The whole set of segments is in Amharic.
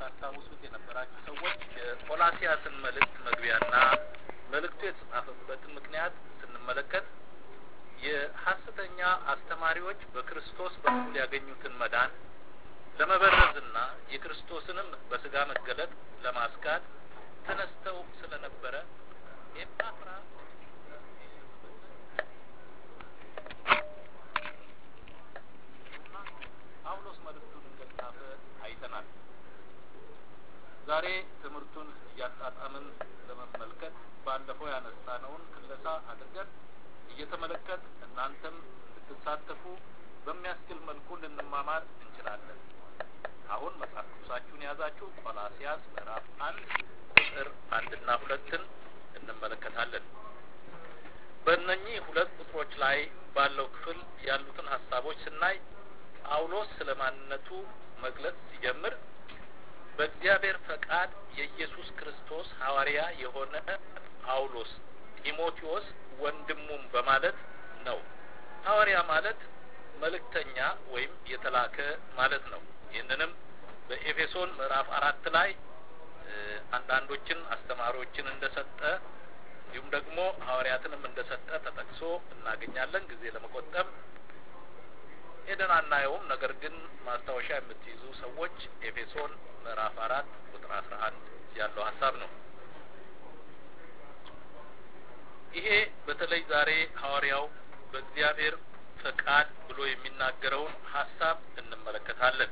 ታስታውሱት የነበራችሁ ሰዎች የቆላሲያስን መልእክት መግቢያና መልእክቱ የተጻፈበትን ምክንያት ስንመለከት የሐሰተኛ አስተማሪዎች በክርስቶስ በኩል ያገኙትን መዳን ለመበረዝና የክርስቶስንም በስጋ መገለጥ ለማስካድ ተነስተው ስለነበረ ኤጳፍራ ጳውሎስ መልእክቱን እንደጻፈ አይተናል። ዛሬ ትምህርቱን እያጣጣምን ለመመልከት ባለፈው ያነሳነውን ክለሳ አድርገን እየተመለከት እናንተም እንድትሳተፉ በሚያስችል መልኩ ልንማማር እንችላለን። አሁን መጽሐፍ ቅዱሳችሁን የያዛችሁ ቆላሲያስ ምዕራፍ አንድ ቁጥር አንድና ሁለትን እንመለከታለን። በእነኚህ ሁለት ቁጥሮች ላይ ባለው ክፍል ያሉትን ሀሳቦች ስናይ ጳውሎስ ስለ ማንነቱ መግለጽ ሲጀምር በእግዚአብሔር ፈቃድ የኢየሱስ ክርስቶስ ሐዋርያ የሆነ ጳውሎስ ጢሞቴዎስ ወንድሙም በማለት ነው። ሐዋርያ ማለት መልእክተኛ ወይም የተላከ ማለት ነው። ይህንንም በኤፌሶን ምዕራፍ አራት ላይ አንዳንዶችን አስተማሪዎችን እንደሰጠ እንዲሁም ደግሞ ሐዋርያትንም እንደሰጠ ተጠቅሶ እናገኛለን። ጊዜ ለመቆጠብ ሄደን አናየውም። ነገር ግን ማስታወሻ የምትይዙ ሰዎች ኤፌሶን ምዕራፍ አራት ቁጥር አስራ አንድ ያለው ሀሳብ ነው። ይሄ በተለይ ዛሬ ሐዋርያው በእግዚአብሔር ፈቃድ ብሎ የሚናገረውን ሀሳብ እንመለከታለን።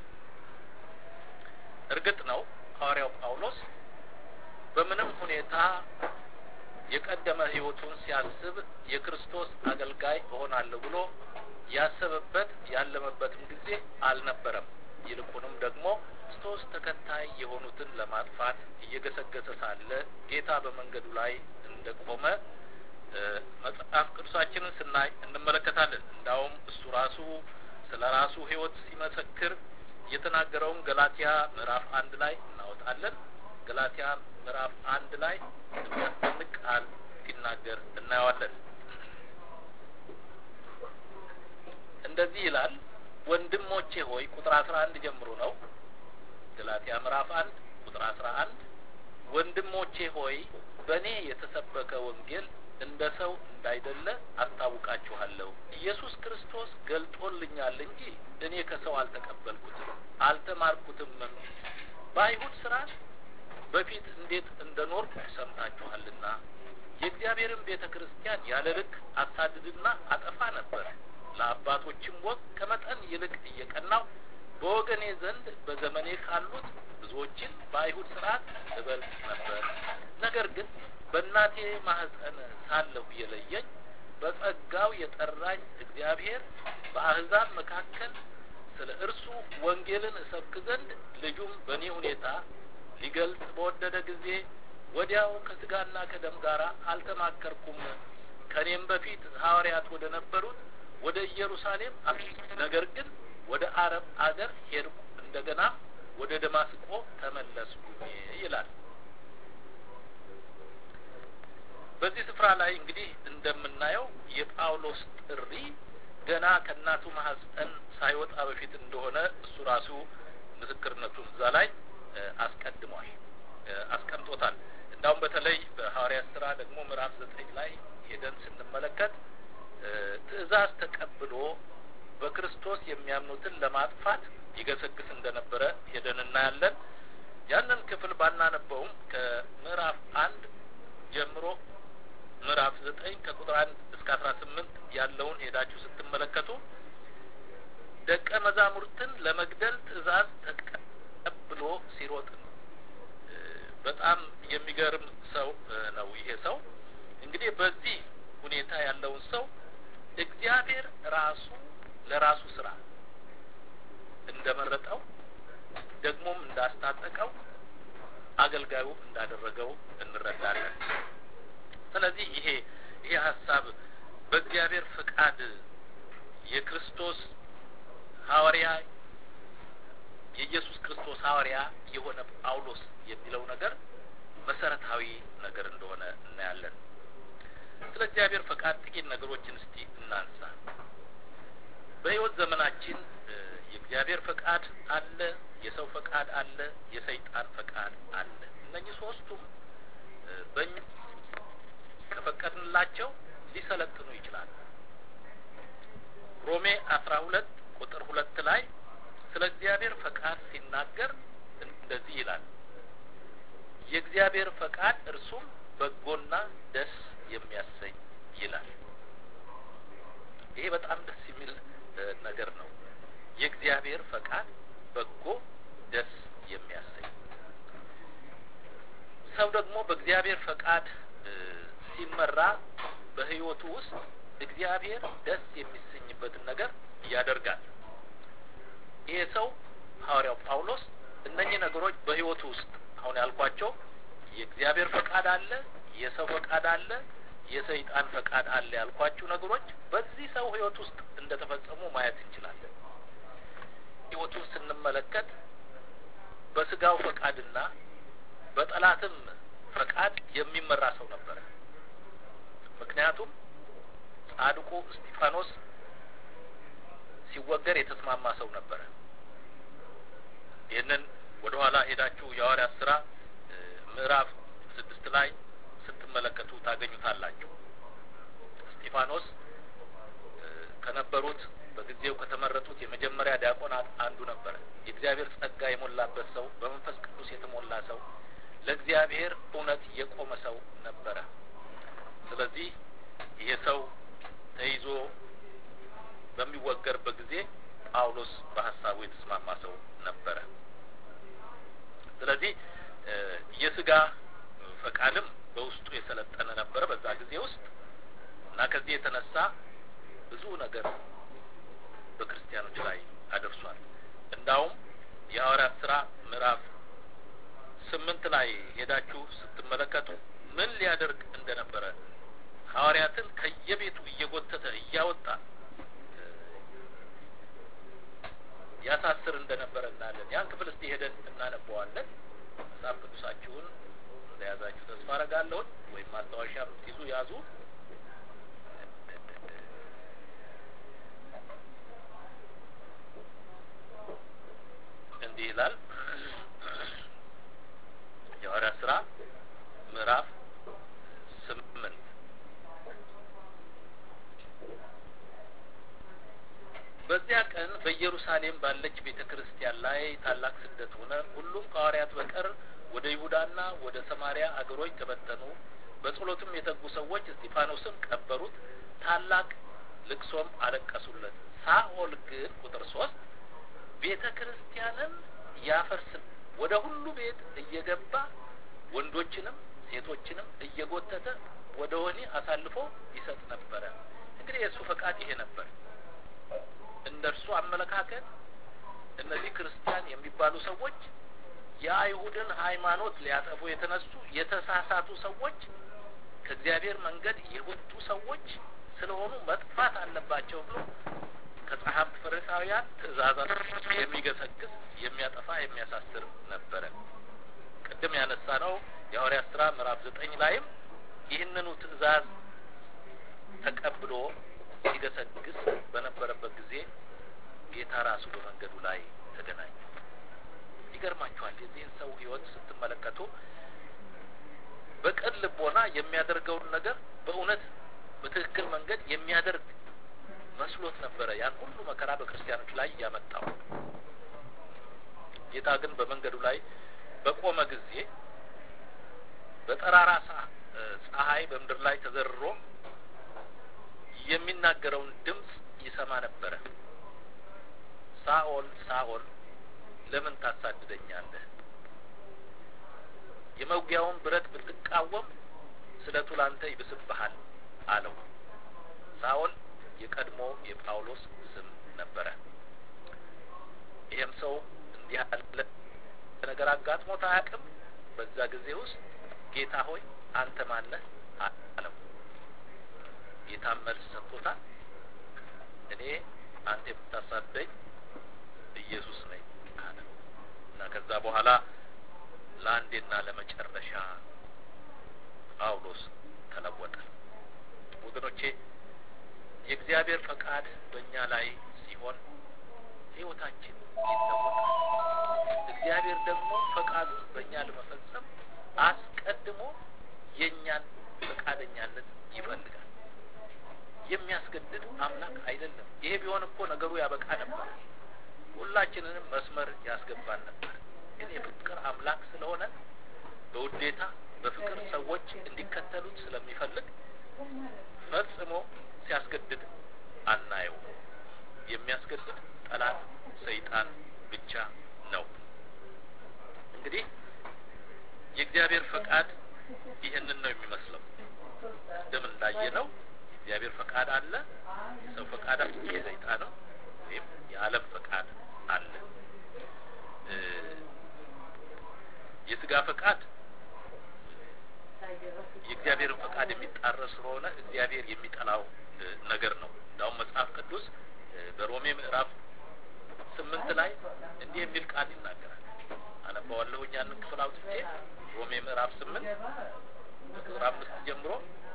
እርግጥ ነው ሐዋርያው ጳውሎስ በምንም ሁኔታ የቀደመ ሕይወቱን ሲያስብ የክርስቶስ አገልጋይ እሆናለሁ ብሎ ያሰበበት ያለመበትም ጊዜ አልነበረም። ይልቁንም ደግሞ ክርስቶስ ተከታይ የሆኑትን ለማጥፋት እየገሰገሰ ሳለ ጌታ በመንገዱ ላይ እንደቆመ መጽሐፍ ቅዱሳችንን ስናይ እንመለከታለን። እንዳውም እሱ ራሱ ስለ ራሱ ሕይወት ሲመሰክር የተናገረውን ገላትያ ምዕራፍ አንድ ላይ እናወጣለን። ገላትያ ምዕራፍ አንድ ላይ የሚያስደንቅ ቃል ሲናገር እናየዋለን። እንደዚህ ይላል፣ ወንድሞቼ ሆይ ቁጥር አስራ አንድ ጀምሮ ነው። ገላትያ ምዕራፍ አንድ ቁጥር አስራ አንድ ወንድሞቼ ሆይ በእኔ የተሰበከ ወንጌል እንደ ሰው እንዳይደለ አስታውቃችኋለሁ። ኢየሱስ ክርስቶስ ገልጦልኛል እንጂ እኔ ከሰው አልተቀበልኩትም አልተማርኩትምም። በአይሁድ ስርዓት በፊት እንዴት እንደኖርኩ ሰምታችኋልና የእግዚአብሔርን ቤተ ክርስቲያን ያለ ልክ አሳድድና አጠፋ ነበር። ለአባቶችም ወግ ከመጠን ይልቅ እየቀናው በወገኔ ዘንድ በዘመኔ ካሉት ብዙዎችን በአይሁድ ስርዓት እበልጥ ነበር። ነገር ግን በእናቴ ማህፀን ሳለሁ የለየኝ በጸጋው የጠራኝ እግዚአብሔር በአህዛብ መካከል ስለ እርሱ ወንጌልን እሰብክ ዘንድ ልጁም በእኔ ሁኔታ ሊገልጽ በወደደ ጊዜ ወዲያው ከስጋና ከደም ጋር አልተማከርኩም። ከእኔም በፊት ሐዋርያት ወደ ነበሩት ወደ ኢየሩሳሌም ነገር ግን ወደ አረብ አገር ሄድኩ፣ እንደገና ወደ ደማስቆ ተመለስኩኝ ይላል። በዚህ ስፍራ ላይ እንግዲህ እንደምናየው የጳውሎስ ጥሪ ገና ከእናቱ ማህፀን ሳይወጣ በፊት እንደሆነ እሱ ራሱ ምስክርነቱን እዛ ላይ አስቀድሟል፣ አስቀምጦታል። እንዳውም በተለይ በሐዋርያት ስራ ደግሞ ምዕራፍ ዘጠኝ ላይ ሄደን ስንመለከት ትእዛዝ ተቀብሎ በክርስቶስ የሚያምኑትን ለማጥፋት ይገሰግስ እንደነበረ ሄደን እናያለን። ያንን ክፍል ባናነበውም ከምዕራፍ አንድ ጀምሮ ምዕራፍ ዘጠኝ ከቁጥር አንድ እስከ አስራ ስምንት ያለውን ሄዳችሁ ስትመለከቱ ደቀ መዛሙርትን ለመግደል ትእዛዝ ተቀብሎ ሲሮጥ ነው። በጣም የሚገርም ሰው ነው ይሄ ሰው። እንግዲህ በዚህ ሁኔታ ያለውን ሰው እግዚአብሔር ራሱ ለራሱ ስራ እንደመረጠው ደግሞም እንዳስታጠቀው አገልጋዩ እንዳደረገው እንረዳለን። ስለዚህ ይሄ ይሄ ሀሳብ በእግዚአብሔር ፍቃድ የክርስቶስ ሐዋርያ የኢየሱስ ክርስቶስ ሐዋርያ የሆነ ጳውሎስ የሚለው ነገር መሰረታዊ ነገር እንደሆነ እናያለን። ስለ እግዚአብሔር ፈቃድ ጥቂት ነገሮችን እስቲ እናንሳ። በሕይወት ዘመናችን የእግዚአብሔር ፈቃድ አለ፣ የሰው ፈቃድ አለ፣ የሰይጣን ፈቃድ አለ። እነኚህ ሶስቱም በእኛ ከፈቀድንላቸው ሊሰለጥኑ ይችላሉ። ሮሜ አስራ ሁለት ቁጥር ሁለት ላይ ስለ እግዚአብሔር ፈቃድ ሲናገር እንደዚህ ይላል የእግዚአብሔር ፈቃድ እርሱም በጎና ደስ የሚያሰኝ ይላል። ይሄ በጣም ደስ የሚል ነገር ነው። የእግዚአብሔር ፈቃድ በጎ ደስ የሚያሰኝ ሰው ደግሞ በእግዚአብሔር ፈቃድ ሲመራ በሕይወቱ ውስጥ እግዚአብሔር ደስ የሚሰኝበትን ነገር ያደርጋል። ይሄ ሰው ሐዋርያው ጳውሎስ እነኚህ ነገሮች በሕይወቱ ውስጥ አሁን ያልኳቸው የእግዚአብሔር ፈቃድ አለ፣ የሰው ፈቃድ አለ፣ የሰይጣን ፈቃድ አለ ያልኳችሁ ነገሮች በዚህ ሰው ሕይወት ውስጥ እንደተፈጸሙ ማየት እንችላለን። ሕይወቱን ስንመለከት በስጋው ፈቃድና በጠላትም ፈቃድ የሚመራ ሰው ነበረ። ምክንያቱም ጻድቁ እስጢፋኖስ ሲወገር የተስማማ ሰው ነበረ። ይህንን ወደ ኋላ ሄዳችሁ የሐዋርያት ስራ ምዕራፍ ስድስት ላይ ስትመለከቱ ታገኙታላችሁ። እስጢፋኖስ ከነበሩት በጊዜው ከተመረጡት የመጀመሪያ ዲያቆናት አንዱ ነበረ። የእግዚአብሔር ጸጋ የሞላበት ሰው፣ በመንፈስ ቅዱስ የተሞላ ሰው፣ ለእግዚአብሔር እውነት የቆመ ሰው ነበረ። ስለዚህ ይሄ ሰው ተይዞ በሚወገርበት ጊዜ ጳውሎስ በሀሳቡ የተስማማ ሰው ነበረ። ስለዚህ የስጋ ፈቃድም በውስጡ የሰለጠነ ነበረ በዛ ጊዜ ውስጥ እና ከዚህ የተነሳ ብዙ ነገር በክርስቲያኖች ላይ አደርሷል። እንዳውም የሐዋርያት ስራ ምዕራፍ ስምንት ላይ ሄዳችሁ ስትመለከቱ ምን ሊያደርግ እንደነበረ ሐዋርያትን ከየቤቱ እየጎተተ እያወጣ ያሳስር እንደነበረ እናያለን። ያን ክፍል እስቲ ሄደን እናነበዋለን። መጽሐፍ ቅዱሳችሁን እንደያዛችሁ ተስፋ አረጋለሁን ወይም ማስታወሻ ብትይዙ ያዙ። እንዲህ ይላል የሐዋርያት ስራ ምዕራፍ ስምንት በዚያ ቀን በኢየሩሳሌም ባለች ቤተ ክርስቲያን ላይ ታላቅ ስደት ሆነ። ሁሉም ከሐዋርያት በቀር ወደ ይሁዳና ወደ ሰማሪያ አገሮች ተበተኑ። በጸሎትም የተጉ ሰዎች እስጢፋኖስን ቀበሩት፣ ታላቅ ልቅሶም አለቀሱለት። ሳኦል ግን ቁጥር ሶስት ቤተ ክርስቲያንን ያፈርስ ወደ ሁሉ ቤት እየገባ ወንዶችንም ሴቶችንም እየጎተተ ወደ ወህኒ አሳልፎ ይሰጥ ነበረ። እንግዲህ የእሱ ፈቃድ ይሄ ነበር። እንደ እርሱ አመለካከት እነዚህ ክርስቲያን የሚባሉ ሰዎች የአይሁድን ሃይማኖት ሊያጠፉ የተነሱ የተሳሳቱ ሰዎች ከእግዚአብሔር መንገድ የወጡ ሰዎች ስለሆኑ መጥፋት አለባቸው ብሎ ከጸሐፍት ፈሪሳውያን ትእዛዛት የሚገሰግስ የሚያጠፋ የሚያሳስር ነበረ። ቅድም ያነሳ ነው የሐዋርያት ስራ ምዕራፍ ዘጠኝ ላይም ይህንኑ ትእዛዝ ተቀብሎ ሲገሰግስ በነበረበት ጊዜ ጌታ ራሱ በመንገዱ ላይ ተገናኘ። ይገርማችኋል። የዚህን ሰው ሕይወት ስትመለከቱ በቅን ልቦና የሚያደርገውን ነገር በእውነት በትክክል መንገድ የሚያደርግ መስሎት ነበረ ያን ሁሉ መከራ በክርስቲያኖች ላይ ያመጣው። ጌታ ግን በመንገዱ ላይ በቆመ ጊዜ በጠራራ ፀሐይ በምድር ላይ ተዘርሮ የሚናገረውን ድምፅ ይሰማ ነበረ። ሳኦል ሳኦል ለምን ታሳድደኛለህ? የመውጊያውን ብረት ብትቃወም ስለቱ ላንተ ይብስብሃል አለው። ሳኦል የቀድሞ የጳውሎስ ስም ነበረ። ይህም ሰው እንዲህ ያለ ነገር አጋጥሞት አያውቅም። በዛ ጊዜ ውስጥ ጌታ ሆይ አንተ ማነህ አለው። ጌታም መልስ ሰጥቶታል። እኔ አንተ የምታሳደኝ ኢየሱስ ነኝ አለ እና ከዛ በኋላ ለአንዴና ለመጨረሻ ጳውሎስ ተለወጠ። ወገኖቼ የእግዚአብሔር ፈቃድ በእኛ ላይ ሲሆን ህይወታችን ይለወጣል። እግዚአብሔር ደግሞ ፈቃዱን በእኛ ለመፈጸም አስቀድሞ የእኛን ፈቃደኛነት ይፈልጋል። የሚያስገድድ አምላክ አይደለም። ይሄ ቢሆን እኮ ነገሩ ያበቃ ነበር፣ ሁላችንንም መስመር ያስገባን ነበር። ግን የፍቅር አምላክ ስለሆነ በውዴታ በፍቅር ሰዎች እንዲከተሉት ስለሚፈልግ ፈጽሞ ሲያስገድድ አናየው። የሚያስገድድ ጠላት ሰይጣን ብቻ ነው። እንግዲህ የእግዚአብሔር ፈቃድ ይህንን ነው የሚመስለው። ቅድም እንዳየ ነው የእግዚአብሔር ፈቃድ አለ፣ የሰው ፈቃድ አለ፣ የሰይጣንም ወይም የዓለም ፈቃድ አለ። የስጋ ፈቃድ የእግዚአብሔርን ፈቃድ የሚጣረስ ስለሆነ እግዚአብሔር የሚጠላው ነገር ነው። እንዳውም መጽሐፍ ቅዱስ በሮሜ ምዕራፍ ስምንት ላይ እንዲህ የሚል ቃል ይናገራል። አነባዋለሁ ያንን ክፍል አውጥቼ ሮሜ ምዕራፍ ስምንት ቁጥር አምስት ጀምሮ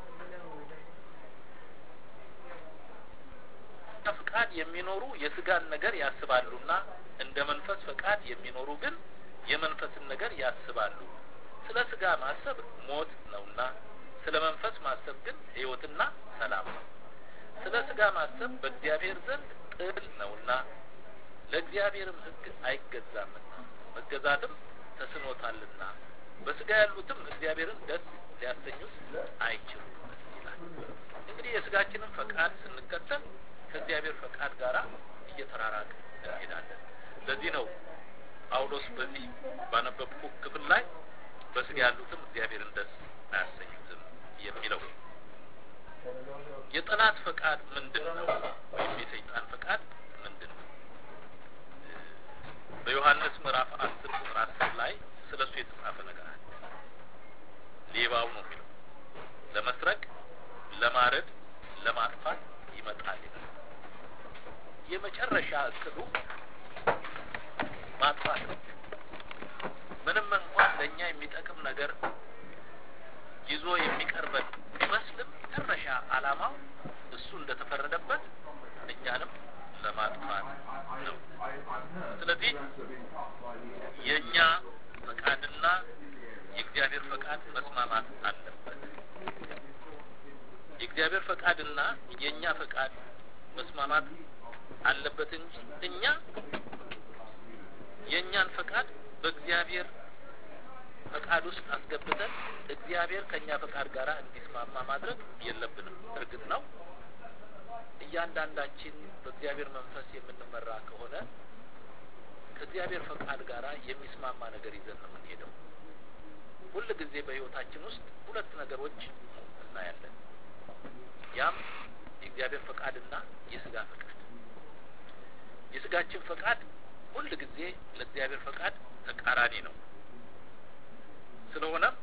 ፈቃድ የሚኖሩ የስጋን ነገር ያስባሉና እንደ መንፈስ ፈቃድ የሚኖሩ ግን የመንፈስን ነገር ያስባሉ። ስለ ስጋ ማሰብ ሞት ነውና ስለ መንፈስ ማሰብ ግን ሕይወትና ሰላም ነው። ስለ ስጋ ማሰብ በእግዚአብሔር ዘንድ ጥል ነውና ለእግዚአብሔርም ሕግ አይገዛምና መገዛትም ተስኖታልና በስጋ ያሉትም እግዚአብሔርን ደስ ሊያሰኙት አይችሉም ይላል። እንግዲህ የስጋችንን ፈቃድ ስንከተል ከእግዚአብሔር ፈቃድ ጋር እየተራራቅ እንሄዳለን። ለዚህ ነው ጳውሎስ በዚህ ባነበብኩ ክፍል ላይ በስጋ ያሉትም እግዚአብሔርን ደስ አያሰኙትም የሚለው። የጠላት ፈቃድ ምንድን ነው? ወይም የሰይጣን ፈቃድ ምንድን ነው? በዮሐንስ ምዕራፍ አስር ቁጥር አስር ላይ ስለ እሱ የተጻፈ ነገር አለ። ሌባው ነው የሚለው ለመስረቅ፣ ለማረድ፣ ለማጥፋት ይመጣል ይላል። የመጨረሻ እቅዱ ማጥፋት ነው። ምንም እንኳን ለእኛ የሚጠቅም ነገር ይዞ የሚቀርበን ቢመስልም መጨረሻ ዓላማው እሱ እንደተፈረደበት እኛንም ለማጥፋት ነው። ስለዚህ የእኛ ፈቃድና የእግዚአብሔር ፈቃድ መስማማት አለበት። የእግዚአብሔር ፈቃድና የእኛ ፈቃድ መስማማት አለበት እንጂ እኛ የእኛን ፈቃድ በእግዚአብሔር ፈቃድ ውስጥ አስገብተን እግዚአብሔር ከእኛ ፈቃድ ጋር እንዲስማማ ማድረግ የለብንም። እርግጥ ነው እያንዳንዳችን በእግዚአብሔር መንፈስ የምንመራ ከሆነ ከእግዚአብሔር ፈቃድ ጋር የሚስማማ ነገር ይዘን ነው የምንሄደው። ሁል ጊዜ በሕይወታችን ውስጥ ሁለት ነገሮች እናያለን። ያም የእግዚአብሔር ፈቃድና የስጋ ፈቃድ። የስጋችን ፈቃድ ሁል ጊዜ ለእግዚአብሔር ፈቃድ ተቃራኒ ነው። ስለሆነም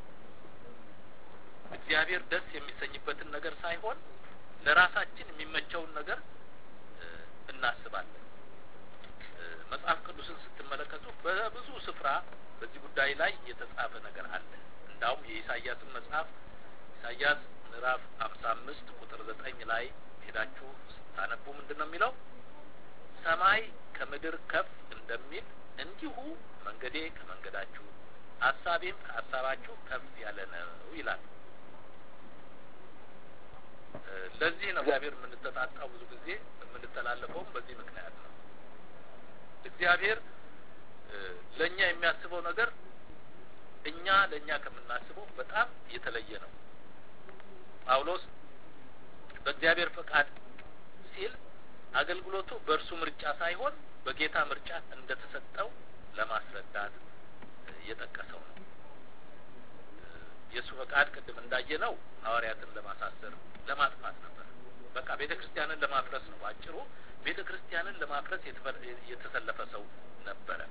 እግዚአብሔር ደስ የሚሰኝበትን ነገር ሳይሆን ለራሳችን የሚመቸውን ነገር እናስባለን። መጽሐፍ ቅዱስን ስትመለከቱ በብዙ ስፍራ በዚህ ጉዳይ ላይ የተጻፈ ነገር አለ። እንዳውም የኢሳያስን መጽሐፍ ኢሳያስ ምዕራፍ ሀምሳ አምስት ቁጥር ዘጠኝ ላይ ሄዳችሁ ስታነቡ ምንድን ነው የሚለው? ሰማይ ከምድር ከፍ እንደሚል እንዲሁ መንገዴ ከመንገዳችሁ ሀሳቤም ከሀሳባችሁ ከፍ ያለ ነው ይላል። ለዚህ ነው እግዚአብሔር የምንተጣጣው ብዙ ጊዜ የምንተላለፈውም በዚህ ምክንያት ነው። እግዚአብሔር ለእኛ የሚያስበው ነገር እኛ ለእኛ ከምናስበው በጣም የተለየ ነው። ጳውሎስ በእግዚአብሔር ፈቃድ ሲል አገልግሎቱ በእርሱ ምርጫ ሳይሆን በጌታ ምርጫ እንደተሰጠው ለማስረዳት የጠቀሰው ነው። የእሱ ፈቃድ ቅድም እንዳየነው ሐዋርያትን ለማሳሰር ለማጥፋት ነበር። በቃ ቤተ ክርስቲያንን ለማፍረስ ነው። አጭሩ ቤተ ክርስቲያንን ለማፍረስ የተሰለፈ ሰው ነበረ።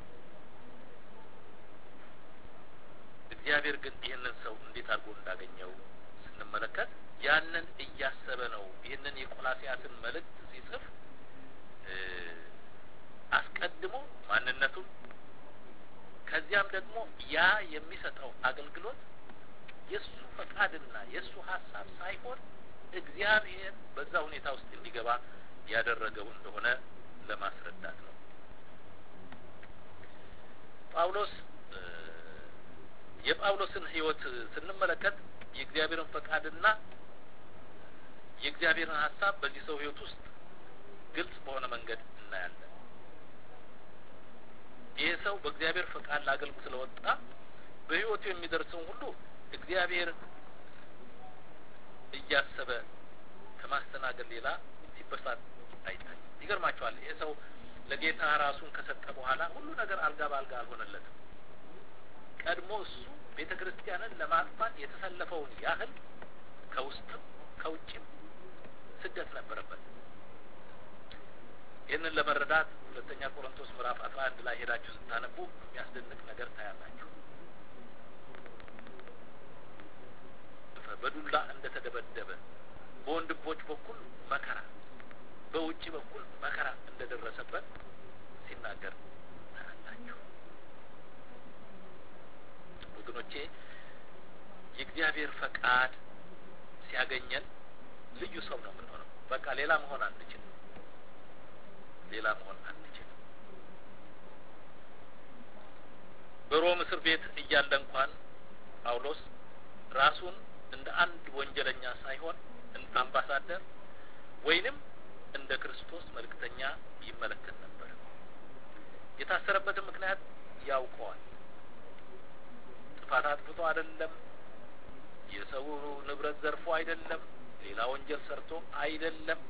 እግዚአብሔር ግን ይህንን ሰው እንዴት አድርጎ እንዳገኘው ስንመለከት ያንን እያሰበ ነው። ይህንን የቆላሲያስን መልእክት ሲጽፍ አስቀድሞ ማንነቱን ከዚያም ደግሞ ያ የሚሰጠው አገልግሎት የእሱ ፈቃድና የእሱ ሀሳብ ሳይሆን እግዚአብሔር በዛ ሁኔታ ውስጥ እንዲገባ ያደረገው እንደሆነ ለማስረዳት ነው። ጳውሎስ የጳውሎስን ሕይወት ስንመለከት የእግዚአብሔርን ፈቃድና የእግዚአብሔርን ሀሳብ በዚህ ሰው ሕይወት ውስጥ ግልጽ በሆነ መንገድ እናያለን። ይህ ሰው በእግዚአብሔር ፈቃድ ለአገልግሎት ስለወጣ በሕይወቱ የሚደርሰውን ሁሉ እግዚአብሔር እያሰበ ከማስተናገድ ሌላ ሲበሳት አይታይም። ይገርማቸዋል። ይህ ሰው ለጌታ ራሱን ከሰጠ በኋላ ሁሉ ነገር አልጋ በአልጋ አልሆነለትም። ቀድሞ እሱ ቤተ ክርስቲያንን ለማጥፋት የተሰለፈውን ያህል ከውስጥም ከውጭም ስደት ነበረበት። ይህንን ለመረዳት ሁለተኛ ቆሮንቶስ ምዕራፍ አስራ አንድ ላይ ሄዳችሁ ስታነቡ የሚያስደንቅ ነገር ታያላችሁ። በዱላ እንደተደበደበ በወንድሞች በኩል መከራ፣ በውጭ በኩል መከራ እንደደረሰበት ሲናገር ታያላችሁ። ወገኖቼ የእግዚአብሔር ፈቃድ ሲያገኘን ልዩ ሰው ነው የምንሆነው። በቃ ሌላ መሆን አንችልም። ሌላ መሆን አንችልም። በሮም እስር ቤት እያለ እንኳን ጳውሎስ ራሱን እንደ አንድ ወንጀለኛ ሳይሆን እንደ አምባሳደር ወይንም እንደ ክርስቶስ መልእክተኛ ይመለከት ነበር። የታሰረበትን ምክንያት ያውቀዋል። ጥፋት አጥፍቶ አይደለም። የሰው ንብረት ዘርፎ አይደለም። ሌላ ወንጀል ሰርቶ አይደለም።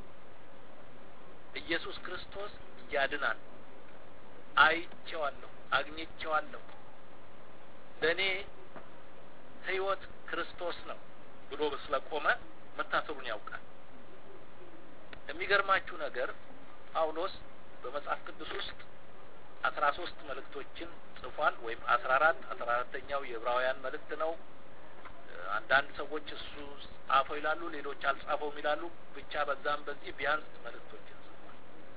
ኢየሱስ ክርስቶስ ያድናል፣ አይቼዋለሁ፣ አግኝቼዋለሁ፣ ለእኔ ሕይወት ክርስቶስ ነው ብሎ ስለቆመ መታሰሩን ያውቃል። የሚገርማችሁ ነገር ጳውሎስ በመጽሐፍ ቅዱስ ውስጥ አስራ ሶስት መልእክቶችን ጽፏል። ወይም አስራ አራት አስራ አራተኛው የዕብራውያን መልእክት ነው። አንዳንድ ሰዎች እሱ ጻፈው ይላሉ፣ ሌሎች አልጻፈውም ይላሉ። ብቻ በዛም በዚህ ቢያንስ መልእክቶችን ጽፏል።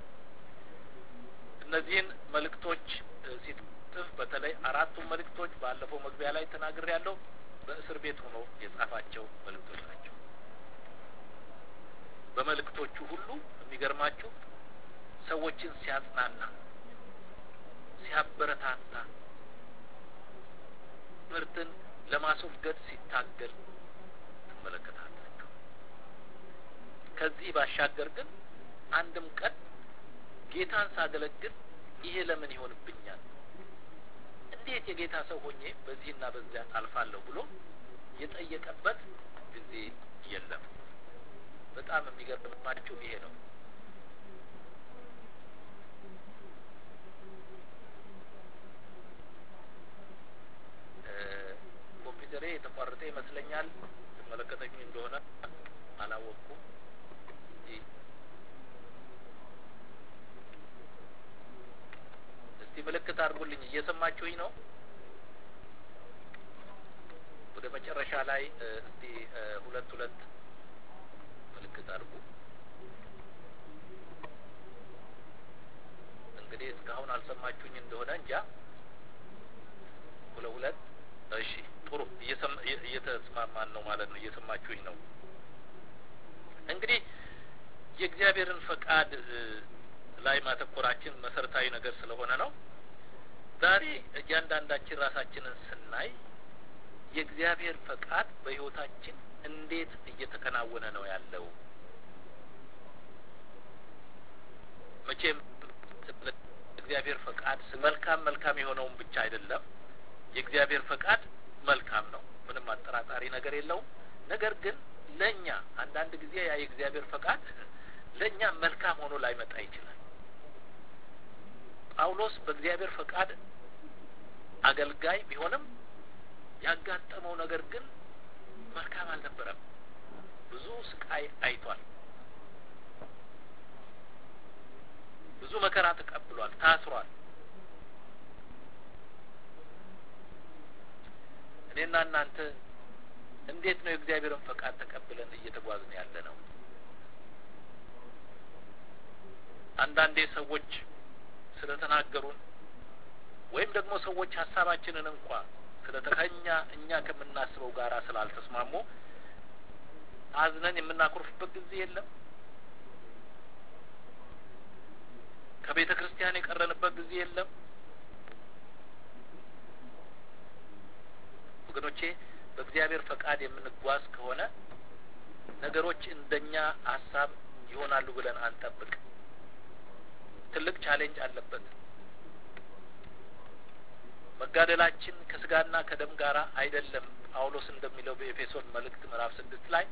እነዚህን መልእክቶች ሲጽፍ በተለይ አራቱን መልእክቶች ባለፈው መግቢያ ላይ ተናግሬ ያለው በእስር ቤት ሆኖ የጻፋቸው መልእክቶች ናቸው። በመልእክቶቹ ሁሉ የሚገርማችሁ ሰዎችን ሲያጽናና፣ ሲያበረታታ፣ ትምህርትን ለማስወገድ ሲታገል ትመለከታላችሁ። ከዚህ ባሻገር ግን አንድም ቀን ጌታን ሳገለግል ይሄ ለምን ይሆንብኛል፣ እንዴት የጌታ ሰው ሆኜ በዚህና በዚያ አልፋለሁ ብሎ የጠየቀበት ጊዜ የለም። በጣም የሚገርማችሁ ይሄ ነው። ኮምፒውተሬ የተቋረጠ ይመስለኛል። ትመለከተኝ እንደሆነ አላወቅኩም። እስቲ ምልክት አድርጉልኝ። እየሰማችሁኝ ነው? ወደ መጨረሻ ላይ እስቲ ሁለት ሁለት ምልክት አድርጉ። እንግዲህ እስካሁን አልሰማችሁኝ እንደሆነ እንጃ። ሁለት ሁለት እሺ፣ ጥሩ እየተስማማን ነው ማለት ነው። እየሰማችሁኝ ነው። እንግዲህ የእግዚአብሔርን ፈቃድ ላይ ማተኮራችን መሰረታዊ ነገር ስለሆነ ነው። ዛሬ እያንዳንዳችን ራሳችንን ስናይ የእግዚአብሔር ፈቃድ በሕይወታችን እንዴት እየተከናወነ ነው ያለው? መቼም እግዚአብሔር ፈቃድ መልካም መልካም የሆነውን ብቻ አይደለም። የእግዚአብሔር ፈቃድ መልካም ነው፣ ምንም አጠራጣሪ ነገር የለውም። ነገር ግን ለእኛ አንዳንድ ጊዜ ያ የእግዚአብሔር ፈቃድ ለእኛ መልካም ሆኖ ላይመጣ ይችላል። ጳውሎስ በእግዚአብሔር ፈቃድ አገልጋይ ቢሆንም ያጋጠመው ነገር ግን መልካም አልነበረም። ብዙ ስቃይ አይቷል። ብዙ መከራ ተቀብሏል። ታስሯል። እኔና እናንተ እንዴት ነው የእግዚአብሔርን ፈቃድ ተቀብለን እየተጓዝን ያለ ነው? አንዳንዴ ሰዎች ስለተናገሩን ወይም ደግሞ ሰዎች ሀሳባችንን እንኳ ስለተከኛ እኛ ከምናስበው ጋር ስላልተስማሙ አዝነን የምናኮርፍበት ጊዜ የለም። ከቤተ ክርስቲያን የቀረንበት ጊዜ የለም። ወገኖቼ በእግዚአብሔር ፈቃድ የምንጓዝ ከሆነ ነገሮች እንደኛ ሀሳብ ይሆናሉ ብለን አንጠብቅ። ትልቅ ቻሌንጅ አለበት። መጋደላችን ከስጋና ከደም ጋር አይደለም። ጳውሎስ እንደሚለው በኤፌሶን መልእክት ምዕራፍ ስድስት ላይ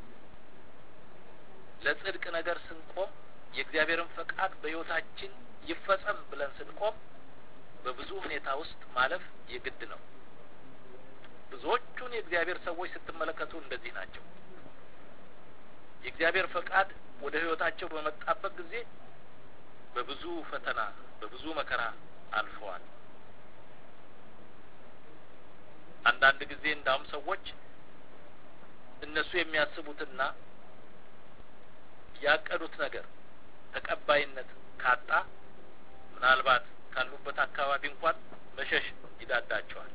ለጽድቅ ነገር ስንቆም የእግዚአብሔርን ፈቃድ በሕይወታችን ይፈጸም ብለን ስንቆም በብዙ ሁኔታ ውስጥ ማለፍ የግድ ነው። ብዙዎቹን የእግዚአብሔር ሰዎች ስትመለከቱ እንደዚህ ናቸው። የእግዚአብሔር ፈቃድ ወደ ሕይወታቸው በመጣበት ጊዜ በብዙ ፈተና፣ በብዙ መከራ አልፈዋል። አንዳንድ ጊዜ እንዳውም ሰዎች እነሱ የሚያስቡትና ያቀዱት ነገር ተቀባይነት ካጣ ምናልባት ካሉበት አካባቢ እንኳን መሸሽ ይዳዳቸዋል።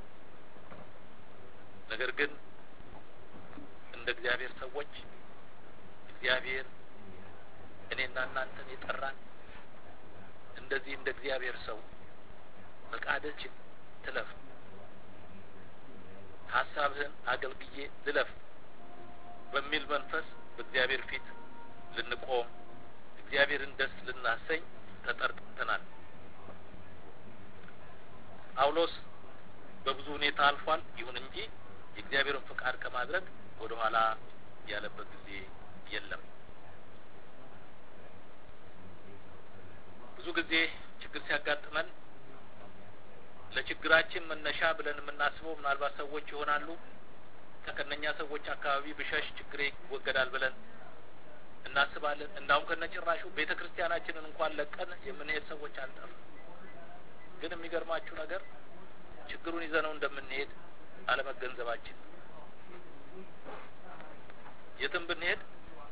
ነገር ግን እንደ እግዚአብሔር ሰዎች እግዚአብሔር እኔና እናንተን የጠራን እንደዚህ እንደ እግዚአብሔር ሰው ፈቃድህን ትለፍ፣ ሀሳብህን አገልግዬ ልለፍ በሚል መንፈስ በእግዚአብሔር ፊት ልንቆም እግዚአብሔርን ደስ ልናሰኝ ተጠርጥተናል። ጳውሎስ በብዙ ሁኔታ አልፏል። ይሁን እንጂ የእግዚአብሔርን ፈቃድ ከማድረግ ወደ ኋላ ያለበት ጊዜ የለም። ብዙ ጊዜ ችግር ሲያጋጥመን ለችግራችን መነሻ ብለን የምናስበው ምናልባት ሰዎች ይሆናሉ። ከከነኛ ሰዎች አካባቢ ብሸሽ ችግሬ ይወገዳል ብለን እናስባለን። እንዳውም ከነጭራሹ ቤተ ክርስቲያናችንን እንኳን ለቀን የምንሄድ ሰዎች አልጠሩ። ግን የሚገርማችሁ ነገር ችግሩን ይዘነው እንደምንሄድ አለመገንዘባችን የትም ብንሄድ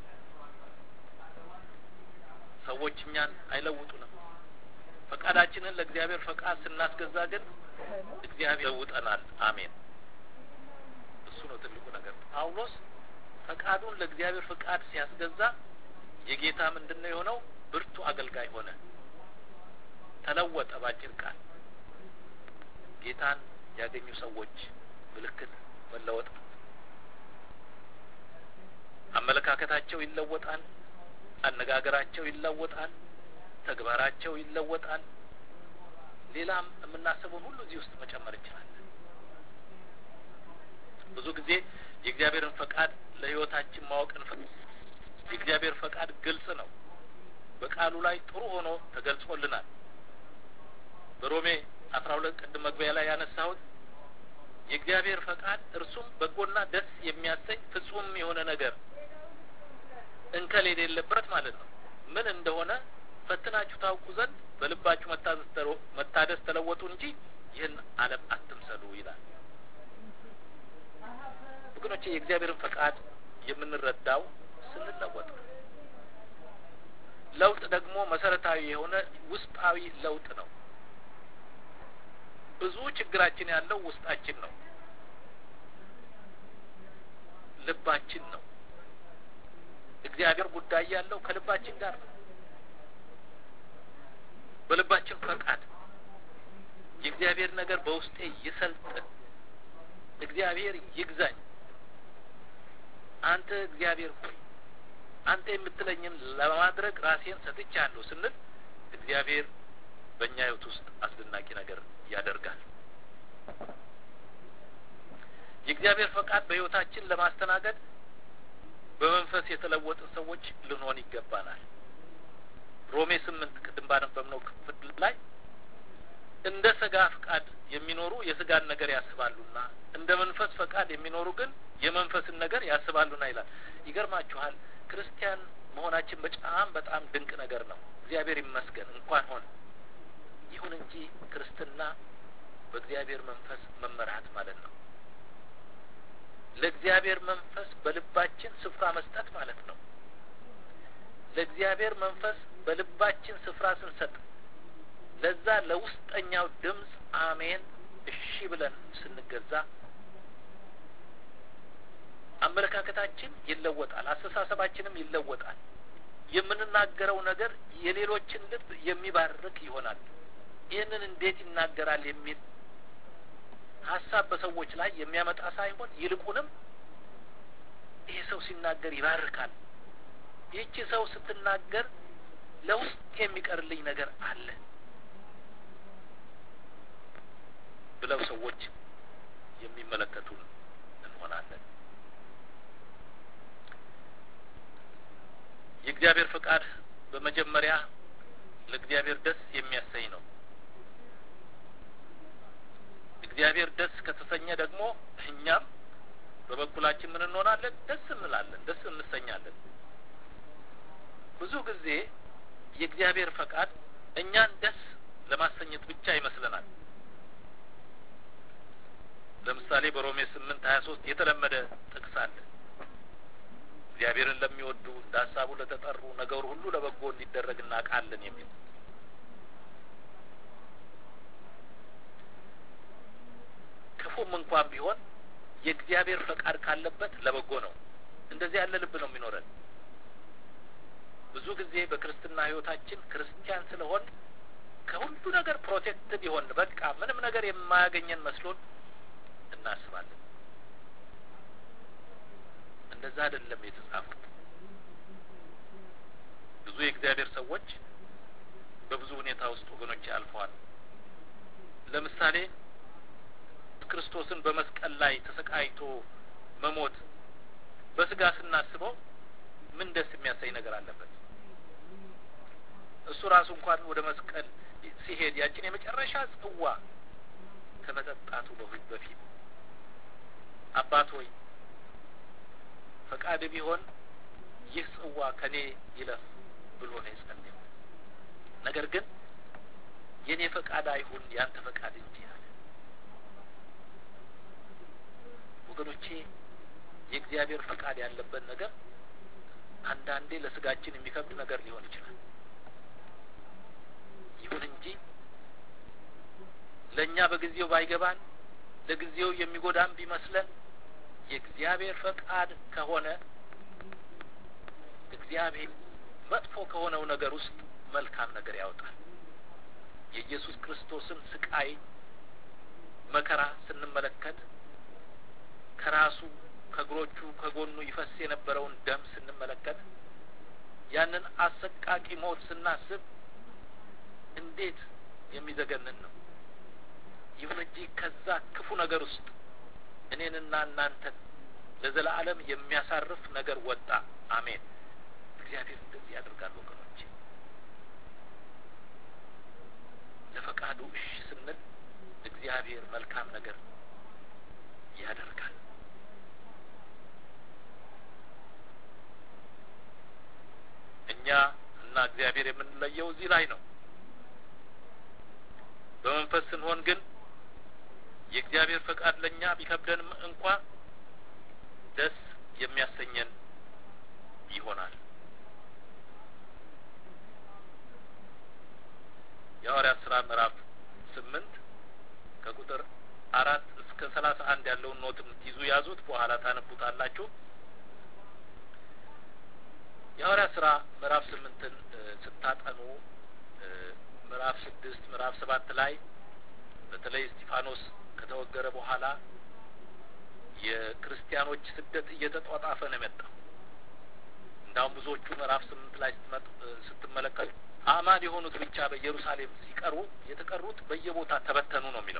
ሰዎች እኛን አይለውጡንም። ፈቃዳችንን ለእግዚአብሔር ፈቃድ ስናስገዛ ግን እግዚአብሔር ይለውጠናል። አሜን። እሱ ነው ትልቁ ነገር። ጳውሎስ ፈቃዱን ለእግዚአብሔር ፈቃድ ሲያስገዛ የጌታ ምንድን ነው የሆነው? ብርቱ አገልጋይ ሆነ፣ ተለወጠ። ባጭር ቃል ጌታን ያገኙ ሰዎች ምልክት መለወጥ ነው። አመለካከታቸው ይለወጣል። አነጋገራቸው ይለወጣል። ተግባራቸው ይለወጣል። ሌላም የምናስበውን ሁሉ እዚህ ውስጥ መጨመር እንችላለን። ብዙ ጊዜ የእግዚአብሔርን ፈቃድ ለሕይወታችን ማወቅ እንፈልግ። የእግዚአብሔር ፈቃድ ግልጽ ነው። በቃሉ ላይ ጥሩ ሆኖ ተገልጾልናል። በሮሜ አስራ ሁለት ቅድም መግቢያ ላይ ያነሳሁት የእግዚአብሔር ፈቃድ እርሱም በጎና ደስ የሚያሰኝ ፍጹም የሆነ ነገር እንከል የሌለበት ማለት ነው። ምን እንደሆነ ፈትናችሁ ታውቁ ዘንድ በልባችሁ መታደስ ተለወጡ እንጂ ይህን ዓለም አትምሰሉ ይላል። ወገኖቼ የእግዚአብሔርን ፈቃድ የምንረዳው ስንለወጥ ነው። ለውጥ ደግሞ መሰረታዊ የሆነ ውስጣዊ ለውጥ ነው። ብዙ ችግራችን ያለው ውስጣችን ነው፣ ልባችን ነው። እግዚአብሔር ጉዳይ ያለው ከልባችን ጋር ነው። በልባችን ፈቃድ የእግዚአብሔር ነገር በውስጤ ይሰልጥን፣ እግዚአብሔር ይግዛኝ፣ አንተ እግዚአብሔር ሆይ አንተ የምትለኝን ለማድረግ ራሴን ሰጥቻለሁ ስንል እግዚአብሔር በእኛ ሕይወት ውስጥ አስደናቂ ነገር ያደርጋል። የእግዚአብሔር ፈቃድ በሕይወታችን ለማስተናገድ በመንፈስ የተለወጥን ሰዎች ልንሆን ይገባናል። ሮሜ ስምንት ቅድም ባነበብነው ክፍል ላይ እንደ ስጋ ፈቃድ የሚኖሩ የስጋን ነገር ያስባሉና እንደ መንፈስ ፈቃድ የሚኖሩ ግን የመንፈስን ነገር ያስባሉና ይላል። ይገርማችኋል። ክርስቲያን መሆናችን በጣም በጣም ድንቅ ነገር ነው። እግዚአብሔር ይመስገን እንኳን ሆነ። ይሁን እንጂ ክርስትና በእግዚአብሔር መንፈስ መመራት ማለት ነው። ለእግዚአብሔር መንፈስ በልባችን ስፍራ መስጠት ማለት ነው። ለእግዚአብሔር መንፈስ በልባችን ስፍራ ስንሰጥ ለዛ ለውስጠኛው ድምፅ አሜን እሺ ብለን ስንገዛ አመለካከታችን ይለወጣል፣ አስተሳሰባችንም ይለወጣል። የምንናገረው ነገር የሌሎችን ልብ የሚባርክ ይሆናል። ይህንን እንዴት ይናገራል የሚል ሀሳብ በሰዎች ላይ የሚያመጣ ሳይሆን ይልቁንም ይህ ሰው ሲናገር ይባርካል፣ ይህቺ ሰው ስትናገር ለውስጥ የሚቀርልኝ ነገር አለ ብለው ሰዎች የሚመለከቱን እንሆናለን። የእግዚአብሔር ፈቃድ በመጀመሪያ ለእግዚአብሔር ደስ የሚያሰኝ ነው። እግዚአብሔር ደስ ከተሰኘ ደግሞ እኛም በበኩላችን ምን እንሆናለን? ደስ እንላለን፣ ደስ እንሰኛለን። ብዙ ጊዜ የእግዚአብሔር ፈቃድ እኛን ደስ ለማሰኘት ብቻ ይመስለናል። ለምሳሌ በሮሜ ስምንት ሀያ ሶስት የተለመደ ጥቅስ አለ። እግዚአብሔርን ለሚወዱ እንደ ሀሳቡ ለተጠሩ ነገሩ ሁሉ ለበጎ እንዲደረግ እናውቃለን የሚል ክፉም እንኳን ቢሆን የእግዚአብሔር ፈቃድ ካለበት ለበጎ ነው። እንደዚህ ያለ ልብ ነው የሚኖረን። ብዙ ጊዜ በክርስትና ሕይወታችን ክርስቲያን ስለሆን ከሁሉ ነገር ፕሮቴክትድ ይሆን በቃ ምንም ነገር የማያገኘን መስሎን እናስባለን። እንደዛ አይደለም የተጻፉት። ብዙ የእግዚአብሔር ሰዎች በብዙ ሁኔታ ውስጥ ወገኖች አልፈዋል። ለምሳሌ ክርስቶስን በመስቀል ላይ ተሰቃይቶ መሞት በስጋ ስናስበው ምን ደስ የሚያሳይ ነገር አለበት? እሱ ራሱ እንኳን ወደ መስቀል ሲሄድ ያችን የመጨረሻ ጽዋ ከመጠጣቱ በፊት አባት ሆይ ፈቃድ ቢሆን ይህ ጽዋ ከኔ ይለፍ ብሎ ነው የጸለየው። ነገር ግን የኔ ፈቃድ አይሁን ያንተ ፈቃድ እንጂ አለ። ወገኖቼ የእግዚአብሔር ፈቃድ ያለበት ነገር አንዳንዴ ለስጋችን የሚከብድ ነገር ሊሆን ይችላል። ይሁን እንጂ ለእኛ በጊዜው ባይገባን ለጊዜው የሚጎዳን ቢመስለን የእግዚአብሔር ፈቃድ ከሆነ እግዚአብሔር መጥፎ ከሆነው ነገር ውስጥ መልካም ነገር ያወጣል። የኢየሱስ ክርስቶስን ስቃይ መከራ ስንመለከት ከራሱ ከእግሮቹ ከጎኑ ይፈስ የነበረውን ደም ስንመለከት ያንን አሰቃቂ ሞት ስናስብ እንዴት የሚዘገንን ነው። ይሁን እንጂ ከዛ ክፉ ነገር ውስጥ እኔንና እናንተን ለዘላለም የሚያሳርፍ ነገር ወጣ። አሜን። እግዚአብሔር እንደዚህ ያደርጋል ወገኖች። ለፈቃዱ እሺ ስንል እግዚአብሔር መልካም ነገር ያደርጋል። እኛ እና እግዚአብሔር የምንለየው እዚህ ላይ ነው። በመንፈስ ስንሆን ግን የእግዚአብሔር ፈቃድ ለእኛ ቢከብደንም እንኳ ደስ የሚያሰኘን ይሆናል። የሐዋርያት ስራ ምዕራፍ ስምንት ከቁጥር አራት እስከ ሰላሳ አንድ ያለውን ኖት የምትይዙ ያዙት፣ በኋላ ታነቡታላችሁ። የሐዋርያት ስራ ምዕራፍ ስምንትን ስታጠኑ ምዕራፍ ስድስት ምዕራፍ ሰባት ላይ በተለይ እስጢፋኖስ ከተወገረ በኋላ የክርስቲያኖች ስደት እየተጧጣፈ ነው የመጣው። እንዳውም ብዙዎቹ ምዕራፍ ስምንት ላይ ስትመለከቱ አማን የሆኑት ብቻ በኢየሩሳሌም ሲቀሩ የተቀሩት በየቦታ ተበተኑ ነው የሚለው።